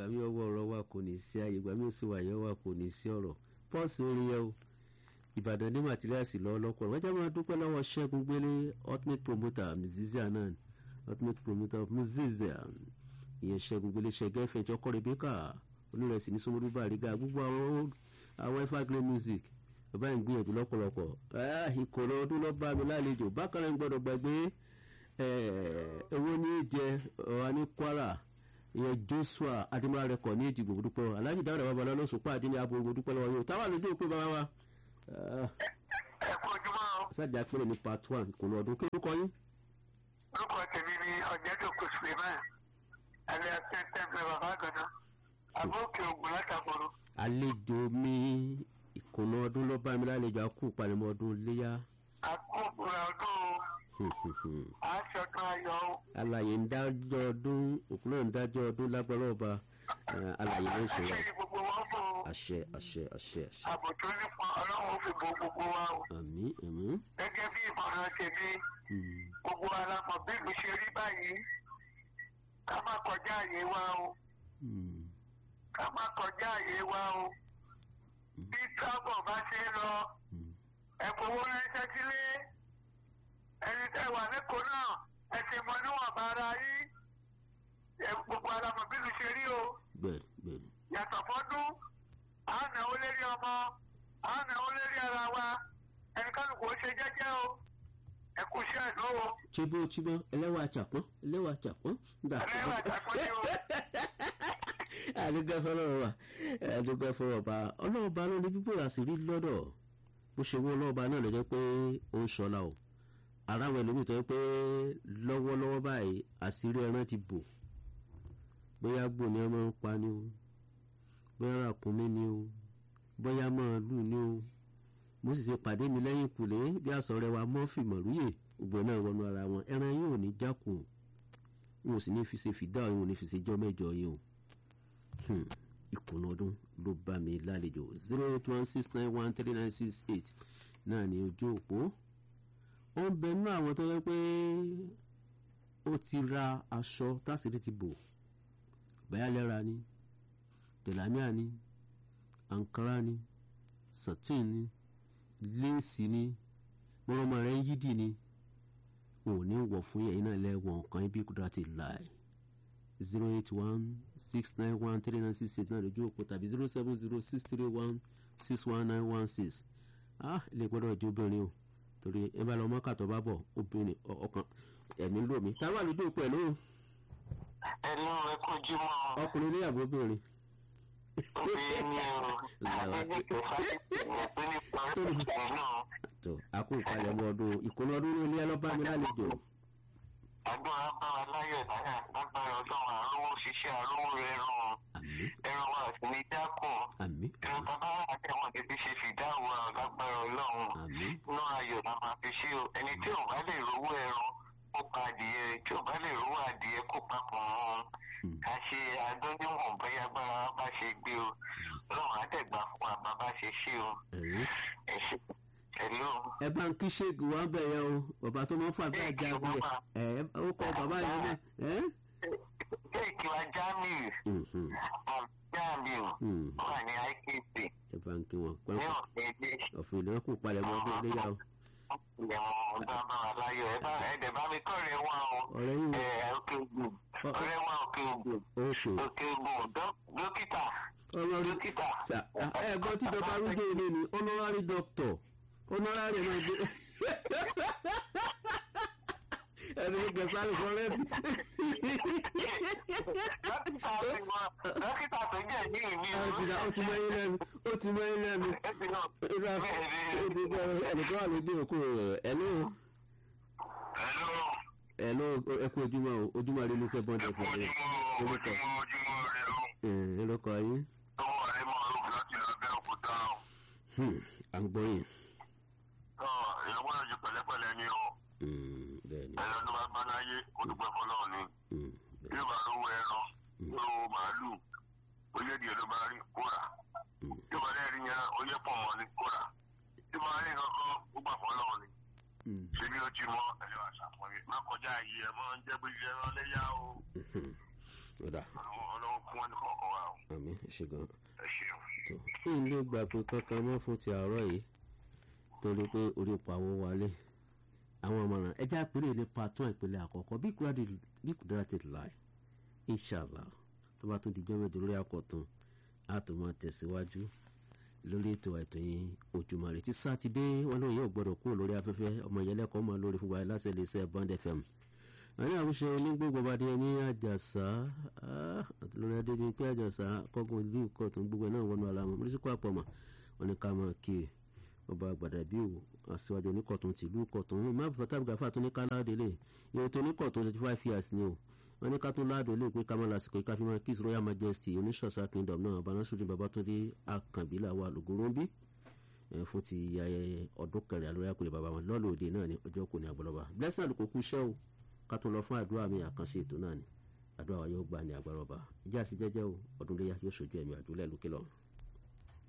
ìgbà mi ọwọ́ ọ̀rọ̀ wa kò ní sí ààyè ìgbà mi ò sì wà yẹn wa kò ní sí ọ̀rọ̀ pọ́ọ̀sì orin yẹn o ìbàdàn ní màtíríàsì lọ lọ́pọ̀ wọ́n jẹ́ máa dúpẹ́ lọ́wọ́ ṣẹ́gun gbélé ultimate promoter mzizia náà ultimate promoter mzizia ìyẹn ṣẹ́gun gbélé ṣẹ́gẹ́ fẹ̀jọ́ kọ́ rebecca olùrẹ̀sì ní sọmọdú bàrígà gbogbo àwọn àwọn evergreen music bàbá yìí ń gbìyànjú lọ́pọ̀lọpọ̀ ìkòrò ọdún lọ́ bá mi lálejò bákan náà ń gbọ́dọ̀ gbàgbé owó ní jẹ ọ̀hà ní kwara ìyẹn joshua adimara rẹkọ ní ìdìbò dúpẹ́ aláàjì dáhùn babalọ́ ló sùpá àdínní abo dúpẹ́ lọ́wọ́ yóò táwọn àlejò pé bàbá wa ẹ kú ojúmọ́ o. sájà péré ní part one kò lọ ọdún kí lórúkọ yín. orúkọ tèmi ni ọ̀jẹ̀dọ̀kọ̀ suleiman alẹ́ tẹ́tẹ́ bẹ bàbá àgànná àbókè ògùn látàkùrọ̀. àlejò mi ìkùnà ọdún ló bá mi lálejò àkú ìpalẹ̀mọ́ ọdún léyà. àkókòrò ọdún aṣọdún ayọ̀ o. alàyè ń dájọ́ ọdún òkú náà ń dájọ́ ọdún lágbára ọba alàyè ló ń ṣe wa. àṣírí gbogbo wọn fún o. àṣẹ àṣẹ àṣẹ àṣẹ. ààbò tó nípa ọlọ́run ó fi bo gbogbo wa o. àmì àmì. gẹ́gẹ́ bí ìmọ̀ràn tèmi gbogbo alamọ̀ bí ìlú ṣe rí báyìí ká má kọjá àyè wa o. ká má kọjá àyè wa o. bí tábọ̀ bá ṣe ń lọ ẹ̀kọ́ owó ránṣẹ́ sílé ẹni tẹ́ wà lẹ́kọ̀ọ́ náà ẹ ti mọ níwọ̀nba ara yín gbogbo alamọ̀ bí ìlú ṣe rí o. bẹ́ẹ̀ bẹ́ẹ̀. yàtọ̀ fọ́dún à ń náwó lérí ọmọ à ń náwó lérí ara wa ẹni kálukú ó ṣe jẹ́jẹ́ o ẹ kú iṣẹ́ ìnáwó. chibo chibo ẹlẹ́wà àjàpọ́n ẹlẹ́wà àjàpọ́n. ẹlẹ́wà àjàpọ́n ni o. àdúgbò fọlọ́run wa àdúgbò fọlọ́run ba ọlọ́ọ̀ba ló ní gbígbó àṣírí lọ́dọ̀ bó ṣe wọ́n ọlọ́ọ̀ba náà ló jẹ́ pé ó ń ṣọlá o ara àwọn ẹlòmíì tó yẹ pé lọ́wọ́lọ́wọ́ báyìí àṣírí ẹran ti bò bóyá gbò ní ọmọ ń pa ni o bóyá ràkúnmí ni o bóyá màálù ni o mo sì ṣe pàdé mi lẹ́yìn kùlé bí àsọ̀rẹ́ wa mọ́fì mọ̀rúyè gbogbo náà wọnú ara wọn ẹran yìí ò ní jákùn wọn ò sì ní fi ṣe fìdá òun ò ní fi ṣe jọ́ mẹ́jọ yìí o ìkùnà ọdún ló bá mi lálejò zero eight one six nine one three nine six eight náà ní ojú òpó ó ń bẹ nínú àwọn tó yẹ pé ó ti ra aṣọ tásìrí ti bò báyálẹ́ra ni tẹ̀lámíà ni ankara ni satin ni léèsì ni mọ́rọ́mọ́ rẹ̀ ń yídì ni ò ní wọ̀ fún yẹ̀yìn náà lẹ́wọ̀n nǹkan ibi kúndà ti láì zero eight one six nine one three nine six eight náà lójú òpó tàbí zero seven zero six three one six one nine one six ah ilé gbọ́dọ̀ jẹ́ obìnrin o torí ẹ bá lọ mọ́kà tó bá bọ̀ obìnrin ọkàn ẹ̀mí lómi táwa lójú òpó ẹ̀ lóhùn. ẹnu rẹ kojú mọ. ọkùnrin ilé àbọ̀ obìnrin. obìnrin ni o àgbègbè kẹfà ìpín nípa ìpín náà. tó àkó ìpalẹ̀mọ́ ọdún ìkùnà ọdún ní ilé ẹlọ́ba mi lálejò. agbára bá wa láyọ̀ náírà lágbára ọlọ́run àrùn òṣìṣẹ́ àrùn rẹ̀ ràn ẹran wa sì ní dákùn ẹran bàbá àtẹwọn tètè ṣe fìdáwọ lágbára ọlọ́run inú ayọ̀ la máa fi ṣe o ẹni tí ò bá lè rówó ẹran kó pa adìyẹ tí ò bá lè rówó adìyẹ kó papọ̀ wọn ká ṣe adóníwọ̀n bóyá agbára wa bá ṣe gbé o ọlọ́run àtẹ̀gbà fún wa bá bá ṣe ṣe o ẹ ṣe ẹ bá ń kí ṣéègì wá bẹ̀ yẹn o bàbá tó máa ń fàgbà jáde ẹ ó kọ bàbá yẹn náà. ṣéèkì wa jamiu jamiu wà ní ikp. ẹ bá ń kí wọn ní ọ̀sẹ̀ ilé. ọ̀fìn ìlú kù palẹ̀ mọ́ ọdún iléyà o. ìyàwó ọ̀dọ́ bá wà láyọ̀ ẹ bá ẹ dẹ̀ bá mi kọ́ ọ̀rẹ́ wa o. ọ̀rẹ́ yìí ẹ òkè ògùn ọ̀rẹ́ wa òkè ògùn òkè ògùn dókítà dókítà. ẹ gbọ́ tí dọ́kítà arúgbó ilé ni honorary doctor honorary náà gbé ẹni gbẹ sáré fọrẹsì. dókítà tó jẹ́ ní ìmí o. ó ti mọ yín lẹ́nu ó ti mọ yín lẹ́nu. ó ti gbọ́ ẹnìkan wà lójú òkú rẹ̀ ẹ̀lú. ẹ̀lú ẹ kú ojúmọ́ o ojúmọ́ rẹ lóṣẹ̀ bọ́ǹdì ẹ̀fọ́ rẹ. ojúmọ́ ojúmọ́ rẹ o. ẹ lóko yín. ọwọ́ rẹ máa rò láti lọ bẹ́ òkúta o. à ń gbọ́ yín. ìyàwó ẹ̀jẹ̀ pẹ̀lẹ́pẹ̀lẹ́ ni o bẹ́ẹ̀ni. ẹ̀rọ tó bá bá láyé ó dúpẹ́ fọlọ́ọ̀ ni yóò bá rówó ẹran yóò màálù oyè díẹ̀ ló bá rí kóra yóò bá lẹ́rìí yẹn oyè pọ̀ mọ́ ni kóra yóò bá rí kankan ó gbà fọlọ́ọ̀ ni ṣé bí ó ti mọ ẹ̀rọ àṣàpọ̀yé má kọjá yìí ẹ̀ mọ́ ń jẹ́ pé ẹran léyà o ọ̀dà ọlọ́run fún wọn kọ̀ọ̀kan wa o. àmì ṣe gan. ẹ ṣeun. tó kí n lè gbà pé kankan mọ́ fún ti àárọ̀ yìí torí pé orí pawó wálé àwọn ọmọràn ẹjẹ àpèrè ní patún ìpínlẹ̀ àkọ́kọ́ bí kúrẹ́dà ti láì inshallah tó bá tún di jọ́ mẹ́jọ lórí àkọ́tún a tó máa tẹ̀síwájú lórí ètò ètò yìí ojúmọ́ rẹ̀ tí sátidé wọn lóun yóò gbọ́dọ̀ kúrò lórí afẹ́fẹ́ ọmọ ìyẹlẹ́kọ̀ọ́ máa lórí fún wa láti lè ṣe bond fm àwọn àwùjọ onígbògbòbadé ní àjàsá àti lórí adébí pé àjàsá kọ́gun ìlú ìkọ̀tún gbogbo náà wọnú ara wọn mọ́lẹ́sìkò àpọ̀mọ̀ wọn ni ká máa kí i ọba àgbàdàbí o àṣewájú oníkọ̀tún tìlú ìkọ̀tún má bàtà gàfà tó ní ká láàdé lè ìwé tó oníkọ̀tún twenty five years ni o wọn ní ká tó láàdé lè pé ká má lásìkò ká fi máa kiss royal majesty oníṣọ̀ṣà kingdom náà abanásùdì babatunde akànbílà wa lògóróńbí fún ti ayẹyẹ ọdún kẹrìn àlórí àkùrẹ́ bàbá wọn lọ́ọ̀lù òde náà ni ọjọ́ kò ní àgbọ̀lọ́ba blessing àlùkò kú iṣẹ́ o ká tó lọ fún àdúrà mi àkànṣe ètò náà ni àdúrà wa yóò gbà ní agbára ọba ìjà sí jẹ́jẹ́ o ọdún léyà yóò ṣojú ẹ̀mí àdúrà lókè lọ́run.